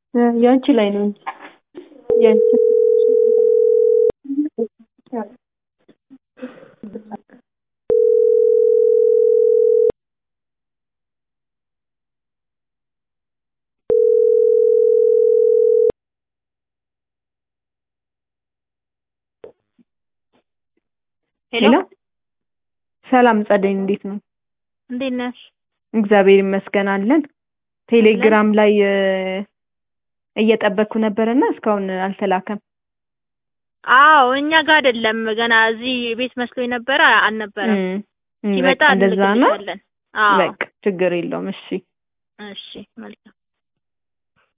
ያንቺ ላይ ነው እንጂ ያንቺ ሄሎ ሰላም ጸደይ፣ እንዴት ነው? እንዴት ነሽ? እግዚአብሔር ይመስገን አለን። ቴሌግራም ላይ እ እየጠበቅኩ ነበርና እስካሁን አልተላከም። አዎ እኛ ጋር አይደለም ገና እዚህ ቤት መስሎኝ ነበረ አልነበረም። እም፣ እም፣ ሲመጣ በቃ እንደዛ ነው። እንልክልሻለን። አዎ በቃ ችግር የለውም። እሺ እሺ መልካም